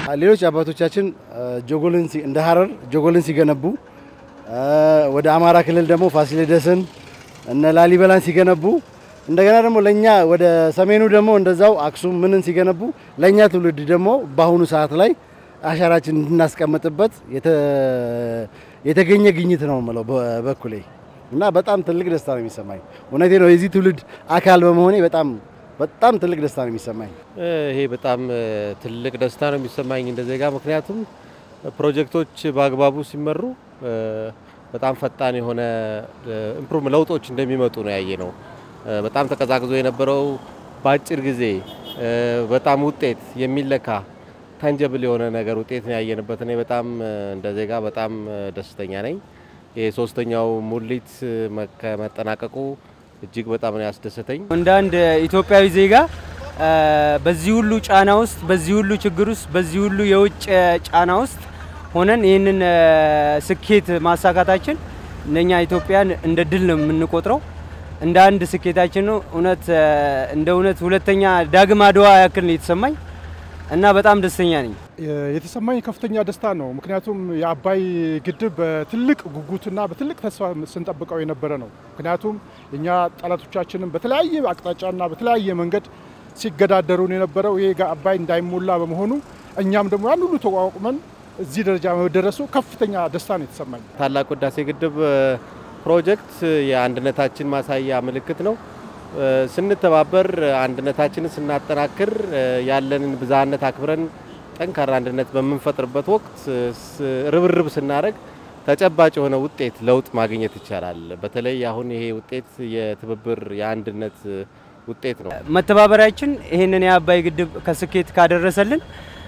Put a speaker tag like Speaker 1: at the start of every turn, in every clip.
Speaker 1: ሌሎች አባቶቻችን ጆጎልን እንደ ሀረር ጆጎልን ሲገነቡ ወደ አማራ ክልል ደግሞ ፋሲለደስን እነ ላሊበላን ሲገነቡ እንደገና ደግሞ ለኛ ወደ ሰሜኑ ደግሞ እንደዛው አክሱም ምንን ሲገነቡ ለኛ ትውልድ ደግሞ በአሁኑ ሰዓት ላይ አሻራችን እንድናስቀምጥበት የተገኘ ግኝት ነው የምለው በበኩሌ እና በጣም ትልቅ ደስታ ነው የሚሰማኝ። እውነቴ ነው። የዚህ ትውልድ አካል በመሆኔ በጣም በጣም ትልቅ ደስታ ነው የሚሰማኝ።
Speaker 2: ይሄ በጣም ትልቅ ደስታ ነው የሚሰማኝ እንደ ዜጋ። ምክንያቱም ፕሮጀክቶች በአግባቡ ሲመሩ በጣም ፈጣን የሆነ ኢምፕሩቭ ለውጦች እንደሚመጡ ነው ያየ ነው። በጣም ተቀዛቅዞ የነበረው በአጭር ጊዜ በጣም ውጤት የሚለካ ታንጀብል የሆነ ነገር ውጤት ነው ያየንበት። እኔ በጣም እንደ ዜጋ በጣም ደስተኛ ነኝ። ይሄ ሶስተኛው ሙሊት ከመጠናቀቁ እጅግ በጣም ነው ያስደሰተኝ።
Speaker 3: እንደ አንድ ኢትዮጵያዊ ዜጋ በዚህ ሁሉ ጫና ውስጥ፣ በዚህ ሁሉ ችግር ውስጥ፣ በዚህ ሁሉ የውጭ ጫና ውስጥ ሆነን ይህንን ስኬት ማሳካታችን እነኛ ኢትዮጵያን እንደ ድል ነው የምንቆጥረው። እንደ አንድ ስኬታችን ነው። እውነት እንደ እውነት ሁለተኛ ዳግም አድዋ ያክል ነው የተሰማኝ እና በጣም ደስተኛ ነኝ።
Speaker 4: የተሰማኝ ከፍተኛ ደስታ ነው። ምክንያቱም የአባይ ግድብ በትልቅ ጉጉትና በትልቅ ተስፋ ስንጠብቀው የነበረ ነው። ምክንያቱም እኛ ጠላቶቻችንም በተለያየ አቅጣጫና በተለያየ መንገድ ሲገዳደሩን የነበረው ይሄ አባይ እንዳይሞላ በመሆኑ እኛም ደግሞ ያን ሁሉ ተቋቁመን እዚህ ደረጃ መደረሱ ከፍተኛ ደስታ ነው የተሰማኝ።
Speaker 2: ታላቁ ህዳሴ ግድብ ፕሮጀክት የአንድነታችን ማሳያ ምልክት ነው። ስንተባበር አንድነታችንን ስናጠናክር ያለንን ብዝሃነት አክብረን ጠንካራ አንድነት በምንፈጥርበት ወቅት ርብርብ ስናደርግ ተጨባጭ የሆነ ውጤት ለውጥ ማግኘት ይቻላል። በተለይ አሁን ይሄ ውጤት የትብብር የአንድነት ውጤት ነው።
Speaker 3: መተባበሪያችን ይህንን የአባይ ግድብ ከስኬት ካደረሰልን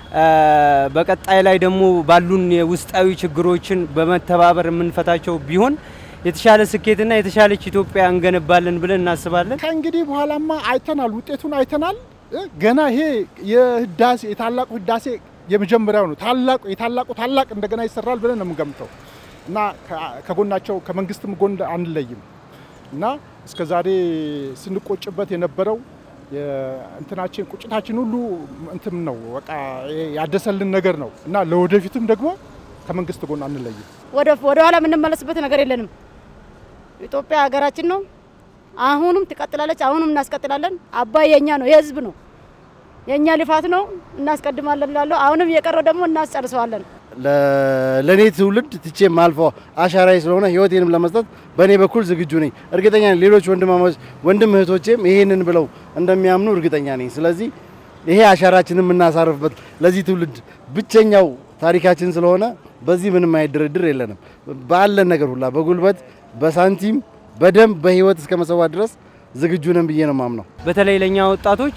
Speaker 3: በቀጣይ ላይ ደግሞ ባሉን የውስጣዊ ችግሮችን በመተባበር የምንፈታቸው ቢሆን የተሻለ ስኬትና የተሻለች ኢትዮጵያ እንገነባለን ብለን እናስባለን።
Speaker 4: ከእንግዲህ በኋላማ አይተናል፣ ውጤቱን አይተናል። ገና ይሄ የህዳሴ የታላቁ ህዳሴ የመጀመሪያው ነው። ታላቁ የታላቁ ታላቅ እንደገና ይሰራል ብለን ነው የምንገምተው እና ከጎናቸው ከመንግስትም ጎን አንለይም እና እስከ ዛሬ ስንቆጭበት የነበረው እንትናችን ቁጭታችን ሁሉ እንትም ነው በቃ ያደሰልን ነገር ነው እና ለወደፊትም ደግሞ ከመንግስት ጎን አንለይም።
Speaker 5: ወደ ኋላ የምንመለስበት ነገር የለንም። ኢትዮጵያ ሀገራችን ነው። አሁንም ትቀጥላለች። አሁንም እናስቀጥላለን። አባይ የኛ ነው፣ የህዝብ ነው፣ የኛ ልፋት ነው። እናስቀድማለን ብላለሁ። አሁንም እየቀረው ደግሞ እናስጨርሰዋለን።
Speaker 1: ለእኔ ትውልድ ትቼ ማልፈው አሻራዬ ስለሆነ ህይወቴንም ለመስጠት በእኔ በኩል ዝግጁ ነኝ። እርግጠኛ ነኝ ሌሎች ወንድማማች ወንድም እህቶቼም ይሄንን ብለው እንደሚያምኑ እርግጠኛ ነኝ። ስለዚህ ይሄ አሻራችንን የምናሳርፍበት ለዚህ ትውልድ ብቸኛው ታሪካችን ስለሆነ በዚህ ምንም አይነት ድርድር የለንም። ባለን ነገር ሁላ በጉልበት በሳንቲም በደንብ በህይወት እስከ መሰዋት ድረስ ዝግጁ ነን ብዬ ነው ማምነው።
Speaker 3: በተለይ ለእኛ ወጣቶች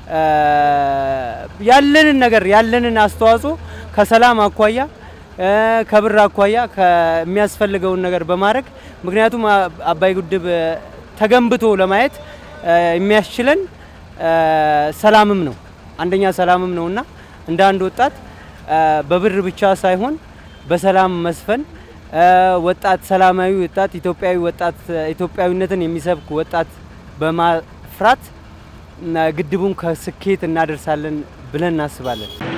Speaker 3: ያለንን ነገር ያለንን አስተዋጽኦ ከሰላም አኳያ ከብር አኳያ የሚያስፈልገውን ነገር በማድረግ ምክንያቱም አባይ ግድብ ተገንብቶ ለማየት የሚያስችለን ሰላምም ነው አንደኛ ሰላምም ነውና እንደ አንድ ወጣት በብር ብቻ ሳይሆን በሰላም መስፈን ወጣት ሰላማዊ ወጣት ኢትዮጵያዊ ወጣት ኢትዮጵያዊነትን የሚሰብክ ወጣት በማፍራት ግድቡን ከስኬት እናደርሳለን ብለን እናስባለን።